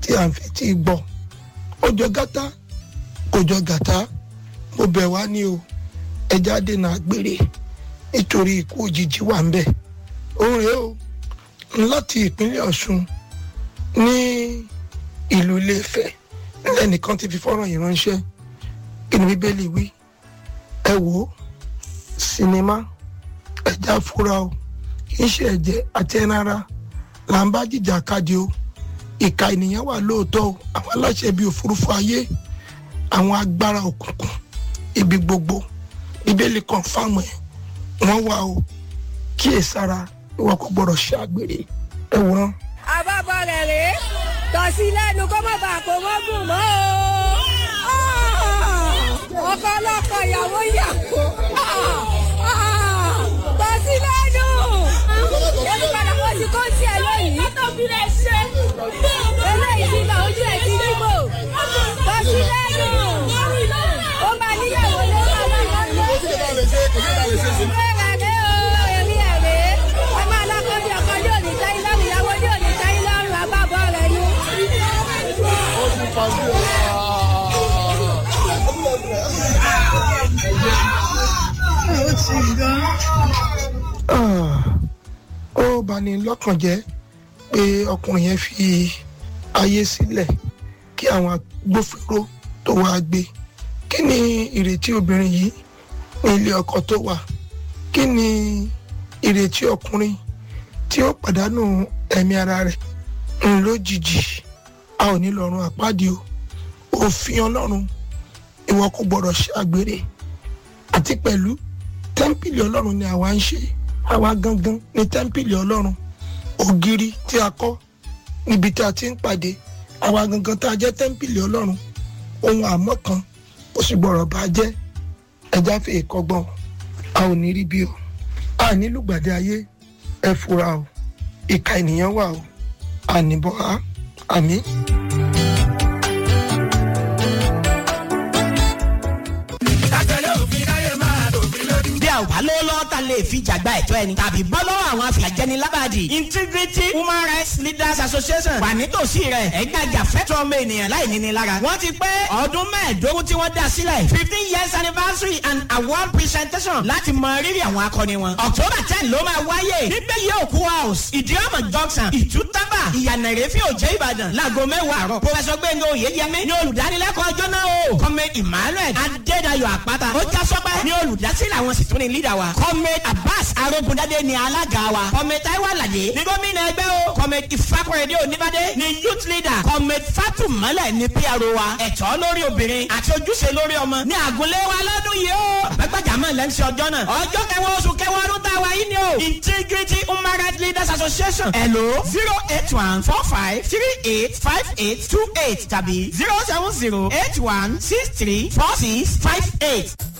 tí à ń fi tí gbọ́ ó jọ gátá kò jọ gàtá mo bẹ̀ wá ní o ẹja dènà àgbèrè nítorí ikú òjijì wà ń bẹ̀ òun rèé o láti ìpínlẹ̀ Ọ̀ṣun ní ìlú Ilé-Ifẹ̀ lẹ́nìkan ti fi fọ́nrán yìí ránṣẹ́ kí ni Bíbélì wí ẹ wò ó sinimá ẹja fúra o kì í ṣe ẹ̀jẹ̀ àti ẹran ara là ń bá jìjà kadì o ìka ènìyàn wà lóòótọ́ o àwọn aláṣẹ bíi òfurufú ayé àwọn agbára òkùnkùn ibi gbogbo Bíbélì kan fáwọn ẹ̀ wọ́n wà o kíyèsára ìwọ kò gbọ́dọ̀ ṣe àgbèrè ẹ wòran. àbábọ̀ rẹ̀ rèé tọ̀sí lẹ́nu kó má bàa kó mọ́ gùn mọ́ o. ọkọ ọlọ́kọ ìyàwó ìyàwó tọ̀sí lẹ́nu. èmi padà kó ti kó sí ẹ lónìí. eléyìí ti gbà ojú ẹ̀ ti dìbò. tọ̀sí lẹ́nu. ó máa níyàwó lọ́wọ́ ó bani lọ́kàn jẹ́ pé ọkùnrin yẹn fi ayé sílẹ̀ kí àwọn agbófinró tó wá gbé kí ni ìrètí obìnrin yìí ní ilé ọkọ tó wà kí ni ìrètí ọkùnrin tí ó pàdánù ẹ̀mí ara rẹ̀ ń lójijì a ò ní lọ́rùn àpáàdé o òfin ọlọ́run ìwọ kò gbọ́dọ̀ ṣe àgbèrè àti pẹ̀lú tẹ́ḿpìlì ọlọ́run ni àwa ń ṣe àwa gangan ní tẹ́ḿpìlì ọlọ́run ògiri tí a kọ́ níbi tí a ti ń pàdé àwa gangan tá a jẹ́ tẹ́ḿpìlì ọlọ́run ohun àmọ́ kan ó sì gbọ́dọ̀ bá jẹ́ ẹja fi ìkọgbọ́n a ò ní rí bí o a ní lùgbàdì ayé ẹ fura o ìka ènìyàn wà o àníbọ̀ á àmín. bí a ò bá lówó lọ́wọ́ ta lè fi jàgbá ẹ̀tọ́ ẹni tàbí bọ́ lọ́wọ́ àwọn afìyàjẹni lábàdì integrity human rights leaders association wà nítòsí rẹ̀ ẹ̀gbàjà fẹ́tọ̀ ọmọ ènìyàn láì níní lára wọ́n ti pé ọdún mẹ́ẹ̀ẹ́dógún tí wọ́n dá sílẹ̀ fifteen years anniversary and award presentation láti mọ rírì àwọn akọni wọn october ten ló máa wáyé nígbẹ́ yẹ òkú house ìdíọ́mọ̀ junction ìtútàbà ìyànà ìrẹ́fẹ́ òjẹ́ ìbàdàn láago mẹ́wàá àárọ̀ professor gbẹ̀ngàn oyèyẹmí ní olùdánilẹ́kọ̀ọ́ ọjọ́ náà o comrade emmanuel adédayọ̀ àpáta ó já sọ́pẹ́ ní olùdásílẹ̀ àwọn sì tún ní leader wa comrade abbas arógundadé ní alága wa comrade taiwo alade ní gómìnà ẹgbẹ́ o comrade ìfakọ̀rẹ́dé oníbàdé ní youth leader comrade fatumọ́lẹ̀ ní pro wa ẹ̀tọ́ lórí obìnrin àti ojúṣe lórí ọmọ ní àgùnlé wa lọ́dún yìí o àgbàgbàjàmọ́ lẹ́ńsì ọjọ́ náà ọjọ́ kẹwàá oṣù kẹwàá ọdún tá a wà yìí ni o integrity human rights leaders association hello zero eight one four five three eight five eight two eight tàbí zero seven zero eight one six three four six five eight.